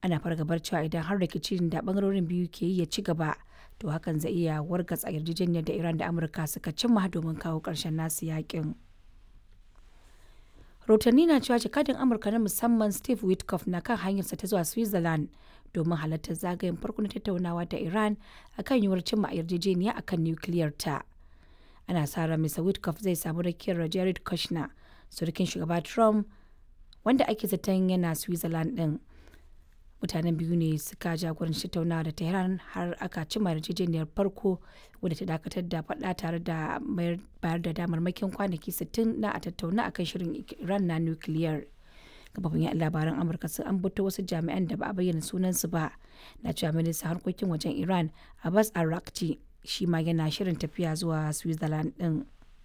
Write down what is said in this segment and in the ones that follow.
ana fargabar cewa idan har rikicin da bangarorin biyu ke yi ya ci gaba to hakan zai iya wargatsa yarjejeniyar da iran da amurka suka cimma domin kawo ƙarshen nasu yakin rahotanni na cewa jakadin amurka na musamman steve witkoff na kan hanyarsa ta zuwa switzerland domin halartar zagayen farko na tattaunawa da iran akan yiwuwar cimma yarjejeniya akan nukiliyar ta ana sa ran mr witkoff zai samu rakiyar jared kushner surukin shugaba trump wanda ake zaton yana switzerland din mutanen biyu ne suka jagoranci tattaunawa da tehran har aka cimma yarjejeniyar farko wadda ta dakatar da faɗa tare da bayar da damarmakin kwanaki 60 na a tattauna akan shirin iran na nukiliyar kafafin yan labaran amurka sun ambato wasu jami'an da ba a bayyana sunansu ba na cewa ministan harkokin wajen iran abbas arakci shi ma yana shirin tafiya zuwa switzerland din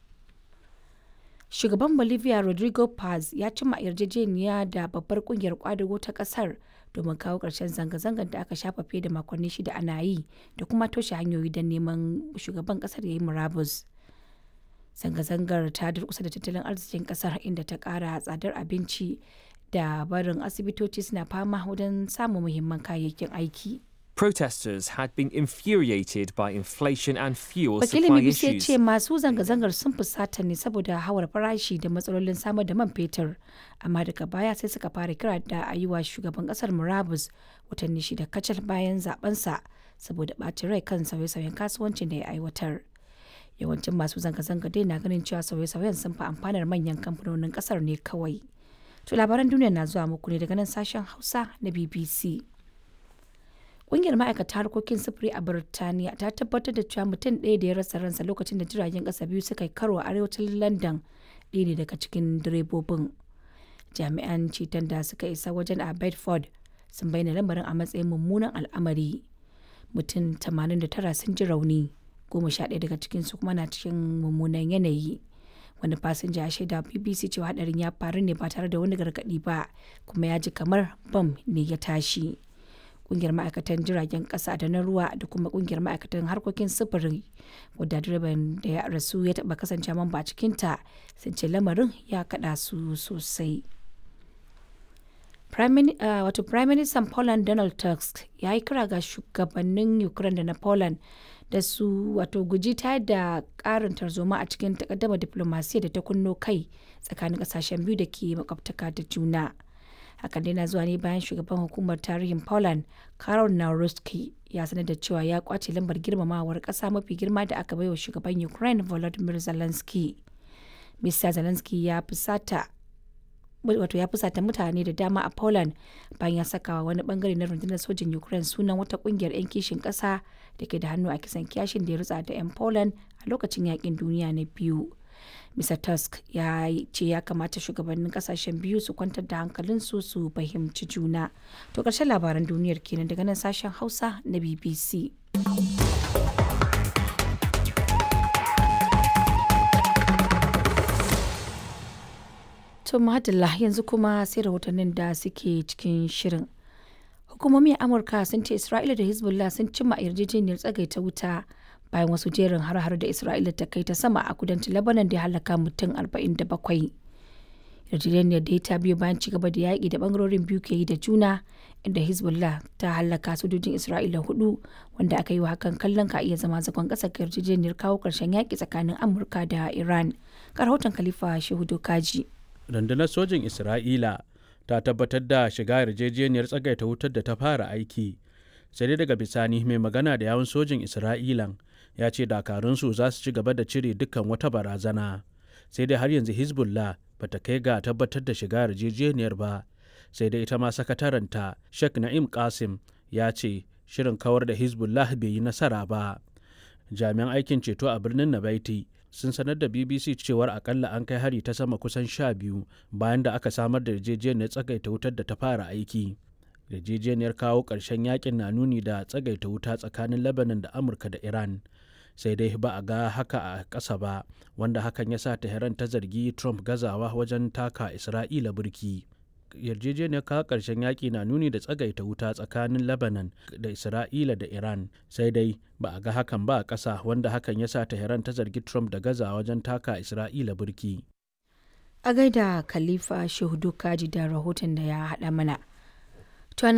shugaban bolivia rodrigo paz ya cimma yarjejeniya da babbar kungiyar kwadago ta kasar domin kawo ƙarshen zanga-zangar da aka shafa fiye da makonni shida ana yi da kuma toshe hanyoyi don neman shugaban kasar ya yi murabus zanga-zangar ta durkusa da tattalin arzikin kasar inda ta ƙara tsadar abinci da barin asibitoci suna fama wajen samun muhimman kayayyakin aiki Protesters had been infuriated by inflation and fuel wakilin supply bbc ya issues. ce masu zanga-zangar sun fusata ne saboda hawar farashi da matsalolin samar da man fetur amma daga baya sai suka fara kira da a yi wa shugaban kasar murabus watanni shida kacal bayan zabensa saboda ɓacin rai kan sauye-sauyen kasuwancin da ya aiwatar yawancin masu zanga-zanga dai na ganin cewa sauye-sauyen sun fi amfanar manyan kamfanonin kasar ne kawai to labaran duniya na zuwa muku ne daga nan sashen hausa na bbc Ƙungiyar ma'aikata harkokin sufuri a Birtaniya ta tabbatar da cewa mutum ɗaya da ya rasa ransa lokacin da jiragen ƙasa biyu suka yi karo a arewacin London ɗaya ne daga cikin direbobin. Jami'an ceton da suka isa wajen a Bedford sun bayyana lamarin a matsayin mummunan al'amari. Mutum 89 sun ji rauni, goma sha ɗaya daga cikinsu kuma na cikin mummunan yanayi. Wani fasinja ya shaida BBC cewa hadarin ya faru ne ba tare da wani gargaɗi ba, kuma ya ji kamar bam ne ya tashi. kungiyar ma'aikatan jiragen kasa da na ruwa da kuma kungiyar ma'aikatan harkokin sufuri wadda direban da ya rasu ya taba kasance mamba a cikinta sun ce lamarin ya kada su sosai wato prime minister poland donald tusk ya yi kira ga shugabannin ukraine da na poland da su wato guji ta da karin tarzoma a cikin takaddama diplomasiya da ta kunno kai tsakanin kasashen biyu da ke makwabtaka da juna. hakan dai na zuwa ne bayan shugaban hukumar tarihin poland karol naruski ya sanar da cewa ya kwace lambar girmamawar kasa mafi girma da aka baiwa shugaban ukraine volodymyr zelensky mr zelensky ya fusata wato ya fusata mutane da dama a poland bayan ya saka wani bangare na rundunar sojin ukraine sunan wata kungiyar 'yan kishin kasa da ke da hannu a kisan kyashin da ya rutsa da 'yan poland a lokacin yakin duniya na biyu Mr. Tusk ya ce ya kamata shugabannin kasashen biyu su kwantar da hankalinsu su fahimci juna. To ƙarshen labaran duniyar kenan daga nan sashen Hausa na BBC. To madalla yanzu kuma sai rahotannin da suke cikin shirin. Hukumomi a Amurka sun ce Isra'ila da Hezbollah sun cimma yarjejeniyar tsagaita wuta bayan wasu jerin har-har da Isra'ila ta kai ta sama a kudancin Lebanon da ya halaka mutum 47. Yarjejeniyar da ta biyo bayan ci gaba da yaƙi da bangarorin biyu ke yi da juna inda Hezbollah ta halaka sojojin Isra'ila hudu wanda aka yi wa hakan kallon ka iya zama zagon ƙasa ga yarjejeniyar kawo ƙarshen yaƙi tsakanin Amurka da Iran. Ga rahoton Khalifa Shehu Dokaji. Rundunar sojin Isra'ila ta tabbatar da shiga yarjejeniyar tsagaita wutar da ta fara aiki. sai dai daga bisani mai magana da yawun sojin isra'ilan ya ce dakarunsu za su ci gaba da cire dukkan wata barazana sai dai har yanzu hezbollah ba ta kai ga tabbatar da shiga yarjejeniyar ba sai dai ita ma sakataranta sheikh na'im qasim ya ce shirin kawar da hezbollah bai yi nasara ba jami'an aikin ceto a birnin nabaiti sun sanar da bbc cewar akalla an kai hari ta sama kusan sha biyu bayan da aka samar da yarjejeniyar tsagaita wutar da ta fara aiki yarjejeniyar kawo ƙarshen yakin na nuni da tsagaita wuta tsakanin lebanon da amurka da iran sai dai ba a ga haka a ƙasa ba wanda hakan ya sa tehran ta zargi trump gazawa wajen taka isra'ila burki yarjejeniyar kawo ƙarshen yaƙi na nuni da tsagaita wuta tsakanin lebanon da isra'ila da iran sai dai ba a ga hakan ba a ƙasa wanda hakan ya sa tehran ta zargi trump da gazawa wajen taka isra'ila burki A gaida Khalifa Shehu Dokaji da rahoton da ya haɗa mana.